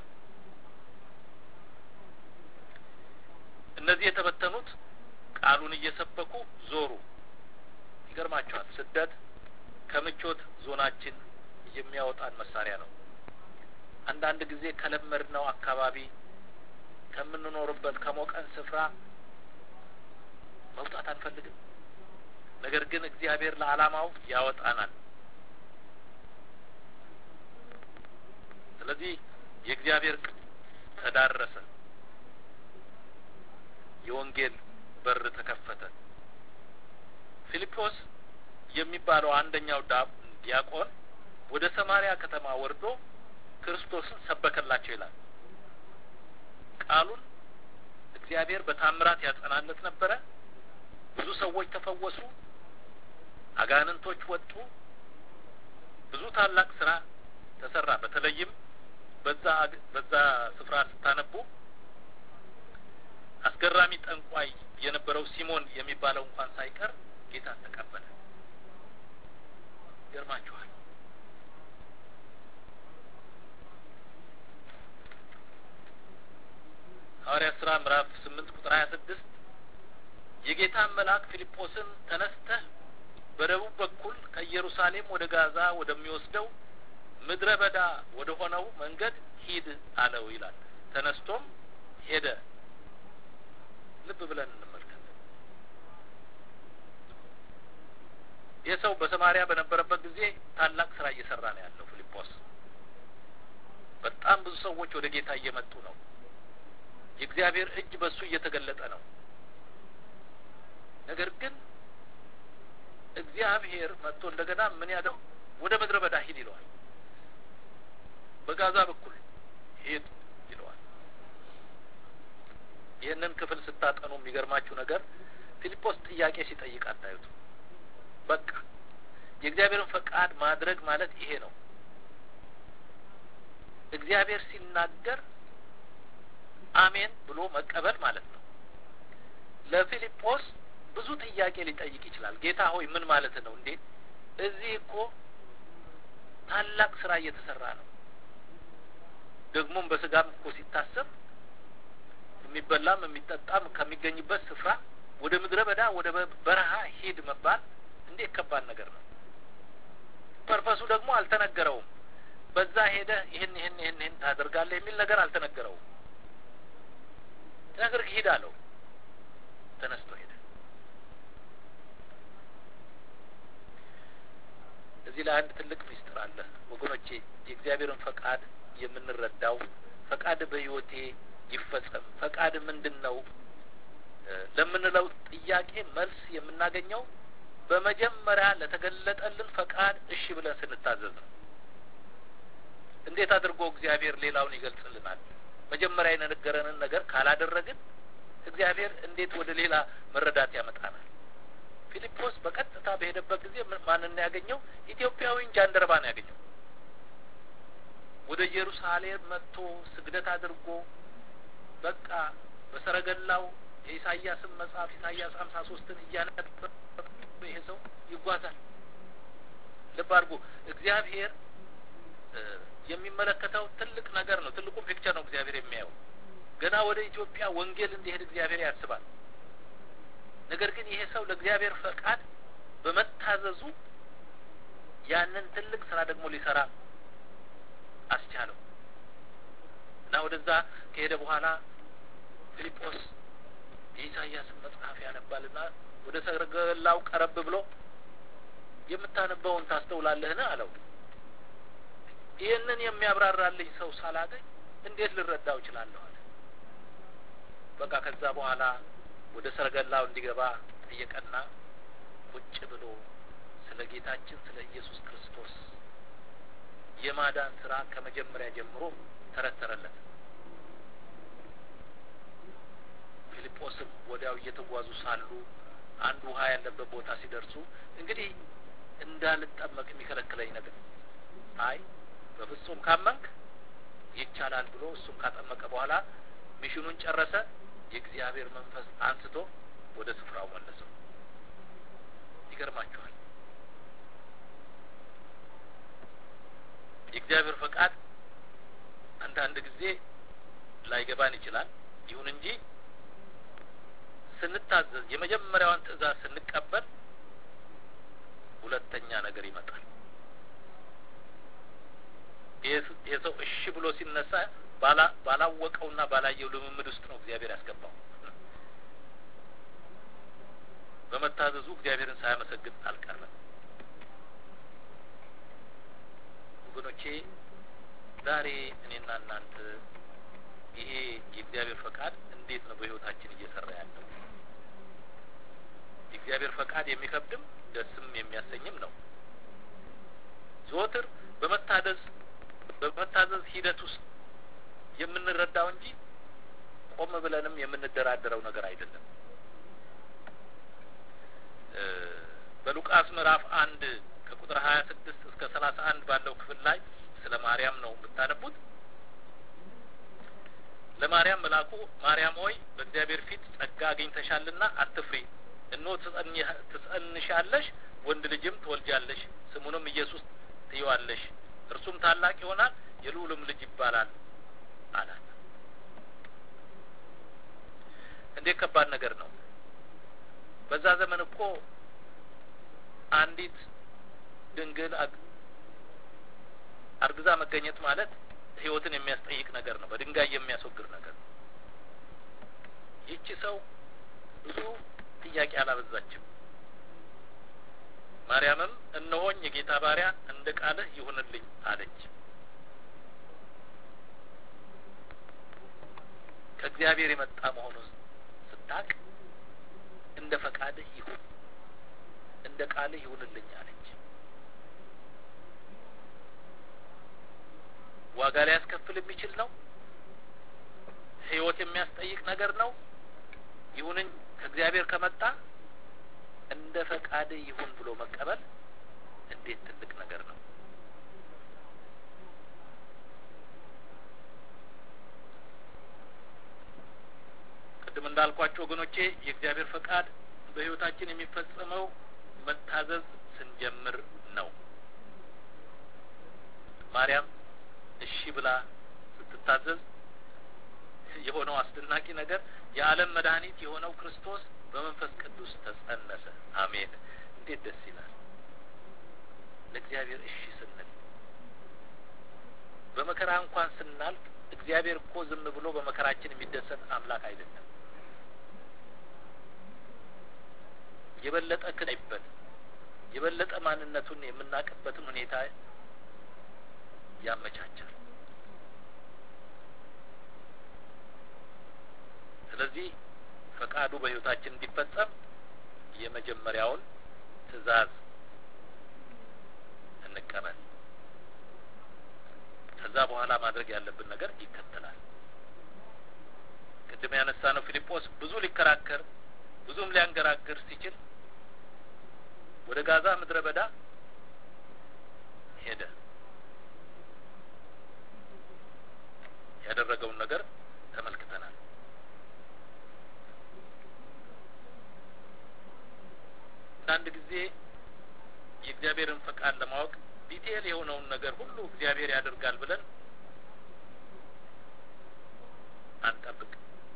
እነዚህ የተበተኑት ቃሉን እየሰበኩ ዞሩ። ይገርማቸዋል። ስደት ከምቾት ዞናችን የሚያወጣን መሳሪያ ነው። አንዳንድ ጊዜ ከለመድነው አካባቢ ከምንኖርበት ከሞቀን ስፍራ መውጣት አንፈልግም። ነገር ግን እግዚአብሔር ለዓላማው ያወጣናል። ስለዚህ የእግዚአብሔር ተዳረሰ፣ የወንጌል በር ተከፈተ። ፊልጶስ የሚባለው አንደኛው ዲያቆን ወደ ሰማሪያ ከተማ ወርዶ ክርስቶስን ሰበከላቸው ይላል። ቃሉን እግዚአብሔር በታምራት ያጸናለት ነበረ። ብዙ ሰዎች ተፈወሱ። አጋንንቶች ወጡ። ብዙ ታላቅ ስራ ተሰራ። በተለይም በዛ በዛ ስፍራ ስታነቡ አስገራሚ ጠንቋይ የነበረው ሲሞን የሚባለው እንኳን ሳይቀር ጌታን ተቀበለ። ይገርማችኋል። ሐዋርያት ስራ ምዕራፍ ስምንት ቁጥር ሀያ ስድስት የጌታን መልአክ ፊልጶስን ተነስተህ በደቡብ በኩል ከኢየሩሳሌም ወደ ጋዛ ወደሚወስደው ምድረ በዳ ወደ ሆነው መንገድ ሂድ አለው ይላል። ተነስቶም ሄደ። ልብ ብለን እንመልከት። ይህ ሰው በሰማሪያ በነበረበት ጊዜ ታላቅ ስራ እየሰራ ነው ያለው ፊልጶስ። በጣም ብዙ ሰዎች ወደ ጌታ እየመጡ ነው። የእግዚአብሔር እጅ በእሱ እየተገለጠ ነው። ነገር ግን እግዚአብሔር መጥቶ እንደገና ምን ያለው ወደ ምድረ በዳ ሂድ ይለዋል። በጋዛ በኩል ሂድ ይለዋል። ይህንን ክፍል ስታጠኑ የሚገርማችሁ ነገር ፊልጶስ ጥያቄ ሲጠይቅ አታዩት። በቃ የእግዚአብሔርን ፈቃድ ማድረግ ማለት ይሄ ነው። እግዚአብሔር ሲናገር አሜን ብሎ መቀበል ማለት ነው። ለፊልጶስ ብዙ ጥያቄ ሊጠይቅ ይችላል። ጌታ ሆይ ምን ማለት ነው እንዴ? እዚህ እኮ ታላቅ ስራ እየተሰራ ነው። ደግሞም በስጋም እኮ ሲታሰብ የሚበላም የሚጠጣም ከሚገኝበት ስፍራ ወደ ምድረ በዳ ወደ በረሃ ሂድ መባል እንዴት ከባድ ነገር ነው። ፐርፐሱ ደግሞ አልተነገረውም። በዛ ሄደ ይህን ይህን ይህን ይህን ታደርጋለህ የሚል ነገር አልተነገረውም። ነገር ሂድ አለው። ተነስቶ ሄደ። እዚህ ላይ አንድ ትልቅ ሚስጥር አለ ወገኖቼ። የእግዚአብሔርን ፈቃድ የምንረዳው ፈቃድ በሕይወቴ ይፈጸም ፈቃድ ምንድን ነው ለምንለው ጥያቄ መልስ የምናገኘው በመጀመሪያ ለተገለጠልን ፈቃድ እሺ ብለን ስንታዘዝ ነው። እንዴት አድርጎ እግዚአብሔር ሌላውን ይገልጽልናል? መጀመሪያ የነገረንን ነገር ካላደረግን እግዚአብሔር እንዴት ወደ ሌላ መረዳት ያመጣናል? ፊልጶስ በቀጥታ በሄደበት ጊዜ ማንን ያገኘው? ኢትዮጵያዊን ጃንደረባ ነው ያገኘው። ወደ ኢየሩሳሌም መጥቶ ስግደት አድርጎ በቃ በሰረገላው የኢሳያስን መጽሐፍ ኢሳያስ ሀምሳ ሶስትን እያነበበ ይሄ ሰው ይጓዛል። ልብ አድርጎ እግዚአብሔር የሚመለከተው ትልቅ ነገር ነው። ትልቁ ፒክቸር ነው እግዚአብሔር የሚያየው። ገና ወደ ኢትዮጵያ ወንጌል እንዲሄድ እግዚአብሔር ያስባል። ነገር ግን ይሄ ሰው ለእግዚአብሔር ፈቃድ በመታዘዙ ያንን ትልቅ ስራ ደግሞ ሊሰራ አስቻለው እና ወደዛ ከሄደ በኋላ ፊልጶስ የኢሳያስን መጽሐፍ ያነባልና ወደ ሰረገላው ቀረብ ብሎ የምታነበውን ታስተውላለህን አለው። ይህንን የሚያብራራልኝ ሰው ሳላገኝ እንዴት ልረዳው እችላለሁ አለ። በቃ ከዛ በኋላ ወደ ሰረገላው እንዲገባ ጠየቀና ቁጭ ብሎ ስለ ጌታችን ስለ ኢየሱስ ክርስቶስ የማዳን ስራ ከመጀመሪያ ጀምሮ ተረተረለት። ፊልጶስም ወዲያው እየተጓዙ ሳሉ አንድ ውሃ ያለበት ቦታ ሲደርሱ እንግዲህ እንዳልጠመቅ የሚከለክለኝ ነገር አይ በፍጹም ካመንክ ይቻላል ብሎ እሱም ካጠመቀ በኋላ ሚሽኑን ጨረሰ። የእግዚአብሔር መንፈስ አንስቶ ወደ ስፍራው መለሰው። ይገርማችኋል። የእግዚአብሔር ፈቃድ አንዳንድ ጊዜ ላይገባን ይችላል። ይሁን እንጂ ስንታዘዝ የመጀመሪያዋን ትዕዛዝ ስንቀበል ሁለተኛ ነገር ይመጣል። ይህ ሰው እሺ ብሎ ሲነሳ ባላወቀውና ባላየው ልምምድ ውስጥ ነው እግዚአብሔር ያስገባው። በመታዘዙ እግዚአብሔርን ሳያመሰግን አልቀረም። ወገኖቼ ዛሬ እኔና እናንተ ይሄ የእግዚአብሔር ፈቃድ እንዴት ነው በሕይወታችን እየሰራ ያለው? የእግዚአብሔር ፈቃድ የሚከብድም ደስም የሚያሰኝም ነው። ዘወትር በመታዘዝ በመታዘዝ ሂደት ውስጥ የምንረዳው እንጂ ቆም ብለንም የምንደራደረው ነገር አይደለም። በሉቃስ ምዕራፍ አንድ ከቁጥር ሀያ ስድስት እስከ ሰላሳ አንድ ባለው ክፍል ላይ ስለ ማርያም ነው የምታነቡት። ለማርያም መልአኩ ማርያም ሆይ በእግዚአብሔር ፊት ጸጋ አግኝተሻልና አትፍሪ፣ እነሆ ትጸንሻለሽ፣ ወንድ ልጅም ትወልጃለሽ፣ ስሙንም ኢየሱስ ትይዋለሽ፣ እርሱም ታላቅ ይሆናል፣ የልዑልም ልጅ ይባላል አላት። እንዴት ከባድ ነገር ነው! በዛ ዘመን እኮ አንዲት ድንግል አርግዛ መገኘት ማለት ሕይወትን የሚያስጠይቅ ነገር ነው። በድንጋይ የሚያስወግድ ነገር ነው። ይቺ ሰው ብዙ ጥያቄ አላበዛችም። ማርያምም እነሆኝ የጌታ ባሪያ እንደ ቃልህ ይሁንልኝ አለች። ከእግዚአብሔር የመጣ መሆኑን ስታቅ እንደ ፈቃድህ ይሁን እንደ ቃልህ ይሁንልኝ አለች። ዋጋ ሊያስከፍል የሚችል ነው። ሕይወት የሚያስጠይቅ ነገር ነው። ይሁንኝ ከእግዚአብሔር ከመጣ እንደ ፈቃድህ ይሁን ብሎ መቀበል እንዴት ትልቅ ነገር ነው! ቅድም እንዳልኳቸው ወገኖቼ የእግዚአብሔር ፈቃድ በሕይወታችን የሚፈጸመው መታዘዝ ስንጀምር ነው። ማርያም እሺ ብላ ስትታዘዝ የሆነው አስደናቂ ነገር የዓለም መድኃኒት የሆነው ክርስቶስ በመንፈስ ቅዱስ ተጸነሰ። አሜን! እንዴት ደስ ይላል! ለእግዚአብሔር እሺ ስንል በመከራ እንኳን ስናልፍ እግዚአብሔር እኮ ዝም ብሎ በመከራችን የሚደሰት አምላክ አይደለም። የበለጠ ክናይበት የበለጠ ማንነቱን የምናውቅበትን ሁኔታ ያመቻቻል። ስለዚህ ፈቃዱ በሕይወታችን እንዲፈጸም የመጀመሪያውን ትዕዛዝ እንቀበል። ከዛ በኋላ ማድረግ ያለብን ነገር ይከተላል። ቅድም ያነሳ ነው ፊልጶስ ብዙ ሊከራከር ብዙም ሊያንገራግር ሲችል ወደ ጋዛ ምድረ በዳ ሄደ። ያደረገውን ነገር ተመልክተናል። አንዳንድ ጊዜ የእግዚአብሔርን ፈቃድ ለማወቅ ዲቴል የሆነውን ነገር ሁሉ እግዚአብሔር ያደርጋል ብለን አንጠብቅ።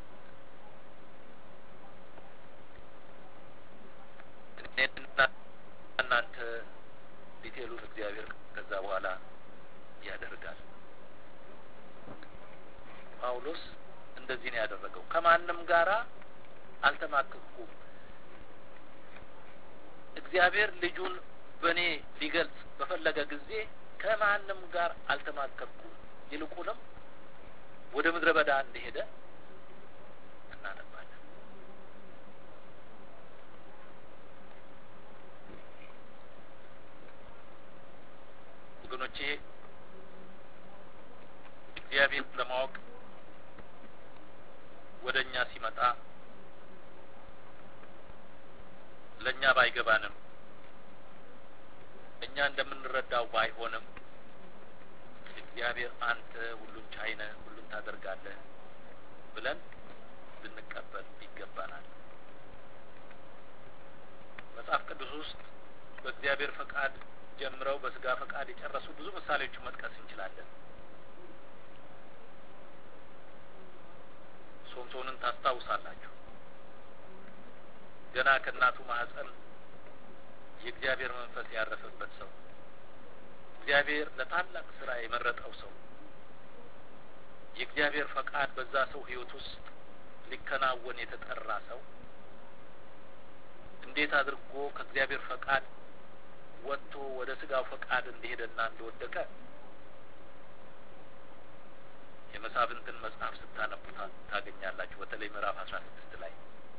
እኔና እናንተ ዲቴሉን እግዚአብሔር ከዛ በኋላ ያደርጋል። ጳውሎስ እንደዚህ ነው ያደረገው። ከማንም ጋራ አልተማከኩም። እግዚአብሔር ልጁን በእኔ ሊገልጽ በፈለገ ጊዜ ከማንም ጋር አልተማከርኩም። ይልቁንም ወደ ምድረ በዳ እንደሄደ እናነባለን። ወገኖቼ እግዚአብሔር ለማወቅ ወደ እኛ ሲመጣ ለእኛ ባይገባንም እኛ እንደምንረዳው ባይሆንም እግዚአብሔር አንተ ሁሉን ቻይ ነህ፣ ሁሉን ታደርጋለህ ብለን ልንቀበል ይገባናል። መጽሐፍ ቅዱስ ውስጥ በእግዚአብሔር ፈቃድ ጀምረው በስጋ ፈቃድ የጨረሱ ብዙ ምሳሌዎችን መጥቀስ እንችላለን። ሶምሶንን ታስታውሳላችሁ። ገና ከእናቱ ማህፀን የእግዚአብሔር መንፈስ ያረፈበት ሰው፣ እግዚአብሔር ለታላቅ ስራ የመረጠው ሰው፣ የእግዚአብሔር ፈቃድ በዛ ሰው ሕይወት ውስጥ ሊከናወን የተጠራ ሰው እንዴት አድርጎ ከእግዚአብሔር ፈቃድ ወጥቶ ወደ ስጋው ፈቃድ እንደሄደና እንደወደቀ የመሳፍንትን መጽሐፍ ስታነቡ ታገኛላችሁ። በተለይ ምዕራፍ አስራ ስድስት ላይ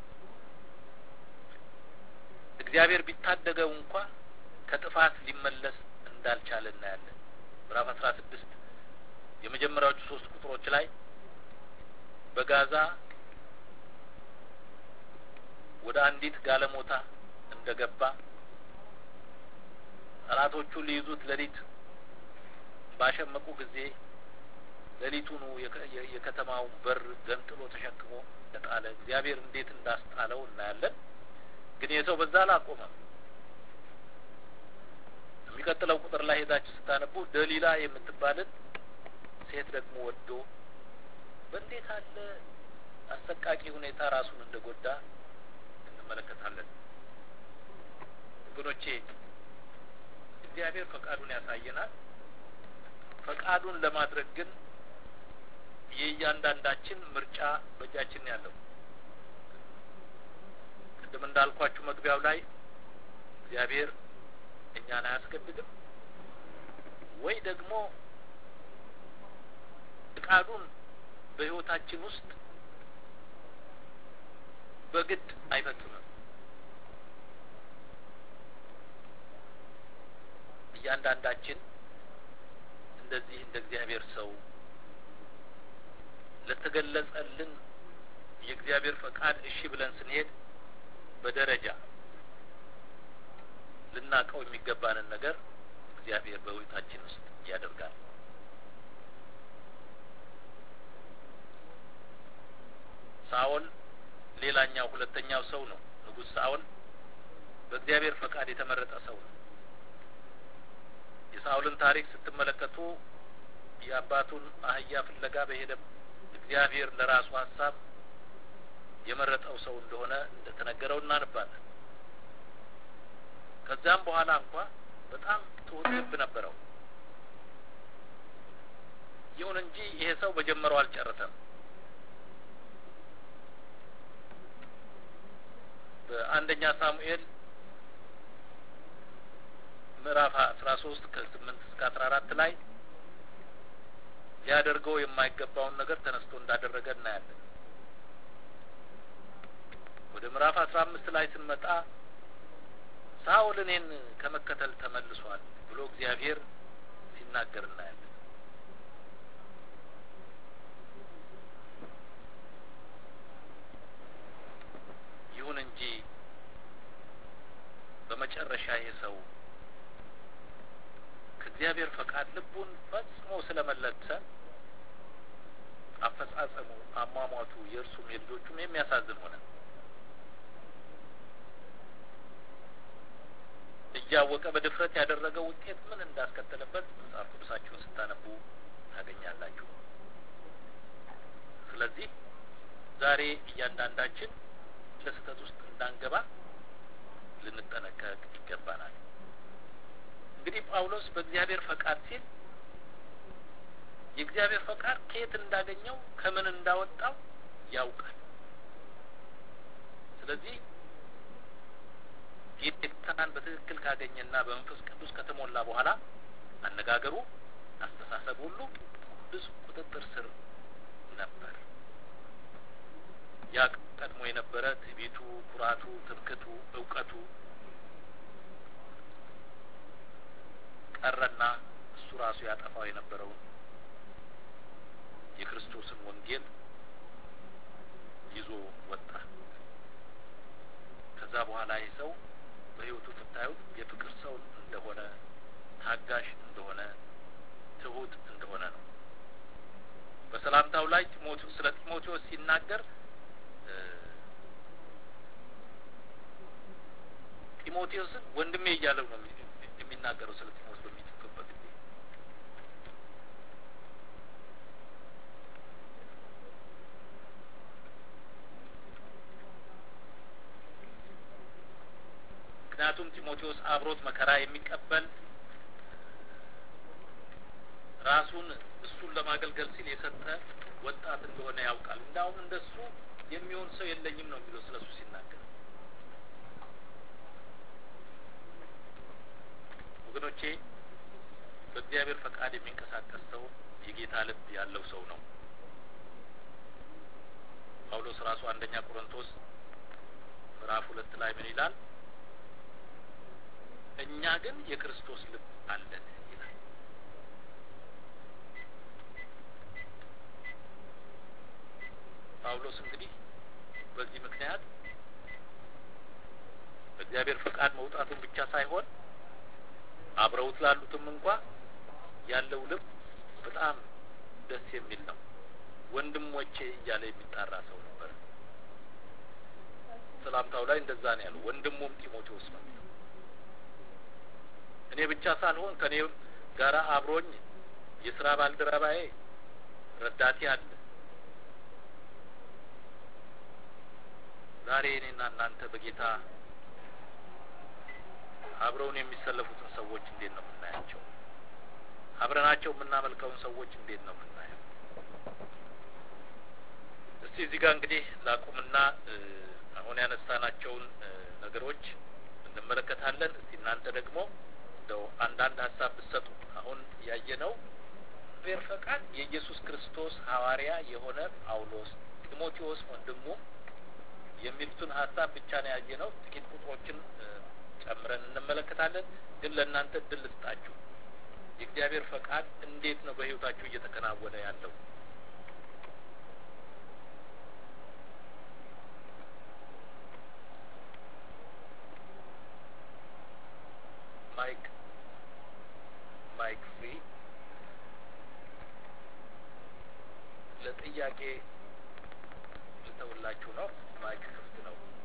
እግዚአብሔር ቢታደገው እንኳ ከጥፋት ሊመለስ እንዳልቻለ እናያለን። ምዕራፍ አስራ ስድስት የመጀመሪያዎቹ ሶስት ቁጥሮች ላይ በጋዛ ወደ አንዲት ጋለሞታ እንደገባ ጠላቶቹ ሊይዙት ሌሊት ባሸመቁ ጊዜ ሌሊቱኑ የከተማውን በር ገንጥሎ ተሸክሞ ተጣለ። እግዚአብሔር እንዴት እንዳስጣለው እናያለን። ግን የሰው በዛ አላቆመም። የሚቀጥለው ቁጥር ላይ ሄዳችሁ ስታነቡ ደሊላ የምትባልን ሴት ደግሞ ወዶ በእንዴት አለ አሰቃቂ ሁኔታ ራሱን እንደጎዳ እንመለከታለን። ወገኖቼ እግዚአብሔር ፈቃዱን ያሳየናል። ፈቃዱን ለማድረግ ግን የእያንዳንዳችን ምርጫ በእጃችን ያለው ቅድም እንዳልኳችሁ መግቢያው ላይ እግዚአብሔር እኛን አያስገድድም ወይ ደግሞ ፈቃዱን በሕይወታችን ውስጥ በግድ አይፈጽምም። እያንዳንዳችን እንደዚህ እንደ እግዚአብሔር ሰው ለተገለጸልን የእግዚአብሔር ፈቃድ እሺ ብለን ስንሄድ በደረጃ ልናቀው የሚገባንን ነገር እግዚአብሔር በሕይወታችን ውስጥ ያደርጋል። ሳኦል ሌላኛው ሁለተኛው ሰው ነው። ንጉሥ ሳኦል በእግዚአብሔር ፈቃድ የተመረጠ ሰው ነው። የሳኦልን ታሪክ ስትመለከቱ የአባቱን አህያ ፍለጋ በሄደ እግዚአብሔር ለራሱ ሀሳብ የመረጠው ሰው እንደሆነ እንደተነገረው እናነባለን። ከዚያም በኋላ እንኳ በጣም ትሁት ልብ ነበረው። ይሁን እንጂ ይሄ ሰው በጀመረው አልጨረሰም። በአንደኛ ሳሙኤል ምዕራፍ አስራ ሶስት ከስምንት እስከ አስራ አራት ላይ ሊያደርገው የማይገባውን ነገር ተነስቶ እንዳደረገ እናያለን። ወደ ምዕራፍ አስራ አምስት ላይ ስንመጣ ሳኦል እኔን ከመከተል ተመልሷል ብሎ እግዚአብሔር ሲናገር እናያለን። ይሁን እንጂ በመጨረሻ ይህ ሰው ከእግዚአብሔር ፈቃድ ልቡን ፈጽሞ ስለመለሰ አፈጻጸሙ፣ አሟሟቱ የእርሱም የልጆቹም የሚያሳዝን ሆነ። እያወቀ በድፍረት ያደረገው ውጤት ምን እንዳስከተለበት መጽሐፍ ቅዱሳችሁን ስታነቡ ታገኛላችሁ። ስለዚህ ዛሬ እያንዳንዳችን ለስህተት ውስጥ እንዳንገባ ልንጠነቀቅ ይገባናል። እንግዲህ ጳውሎስ በእግዚአብሔር ፈቃድ ሲል የእግዚአብሔር ፈቃድ ከየት እንዳገኘው ከምን እንዳወጣው ያውቃል። ስለዚህ ጌታን በትክክል ካገኘና በመንፈስ ቅዱስ ከተሞላ በኋላ አነጋገሩ፣ አስተሳሰብ ሁሉ ብዙ ቁጥጥር ስር ነበር። ያ ቀድሞ የነበረ ትዕቢቱ፣ ኩራቱ፣ ትምክቱ፣ እውቀቱ ቀረና እሱ ራሱ ያጠፋው የነበረውን የክርስቶስን ወንጌል ይዞ ወጣ። ከዛ በኋላ ይህ ሰው በሕይወቱ ስታዩት የፍቅር ሰው እንደሆነ፣ ታጋሽ እንደሆነ፣ ትሁት እንደሆነ ነው። በሰላምታው ላይ ስለ ጢሞቴዎስ ሲናገር ጢሞቴዎስን ወንድሜ እያለው ነው የሚናገረው ስለ ጢሞቴዎስ በሚጽፍበት ጊዜ ምክንያቱም ጢሞቴዎስ አብሮት መከራ የሚቀበል ራሱን እሱን ለማገልገል ሲል የሰጠ ወጣት እንደሆነ ያውቃል። እንዳውም እንደሱ የሚሆን ሰው የለኝም ነው የሚለው ስለ እሱ ሲናገር። ወገኖቼ በእግዚአብሔር ፈቃድ የሚንቀሳቀስ ሰው የጌታ ልብ ያለው ሰው ነው። ጳውሎስ ራሱ አንደኛ ቆሮንቶስ ምዕራፍ ሁለት ላይ ምን ይላል? እኛ ግን የክርስቶስ ልብ አለን ይላል። ጳውሎስ እንግዲህ በዚህ ምክንያት በእግዚአብሔር ፈቃድ መውጣቱን ብቻ ሳይሆን አብረውት ላሉትም እንኳ ያለው ልብ በጣም ደስ የሚል ነው። ወንድሞቼ እያለ የሚጣራ ሰው ነበር። ሰላምታው ላይ እንደዛ ነው ያለው። ወንድሙም ጢሞቴዎስ ነው የሚለው። እኔ ብቻ ሳልሆን ከኔ ጋራ አብሮኝ የስራ ባልደረባዬ ረዳቴ አለ። ዛሬ እኔና እናንተ በጌታ አብረውን የሚሰለፉትን ሰዎች እንዴት ነው የምናያቸው? አብረናቸው የምናመልከውን ሰዎች እንዴት ነው የምናየው? እስቲ እዚህ ጋር እንግዲህ ላቁምና አሁን ያነሳናቸውን ነገሮች እንመለከታለን። እስቲ እናንተ ደግሞ እንደው አንዳንድ ሀሳብ ብትሰጡ። አሁን ያየነው ቤር ፈቃድ የኢየሱስ ክርስቶስ ሐዋርያ የሆነ ጳውሎስ፣ ጢሞቴዎስ ወንድሙ የሚሉትን ሀሳብ ብቻ ነው ያየነው። ጥቂት ቁጥሮችን ጨምረን እንመለከታለን። ግን ለእናንተ እድል ልስጣችሁ። የእግዚአብሔር ፈቃድ እንዴት ነው በሕይወታችሁ እየተከናወነ ያለው? ማይክ ማይክ ፍሪ ለጥያቄ ልተውላችሁ ነው። ማይክ ክፍት ነው።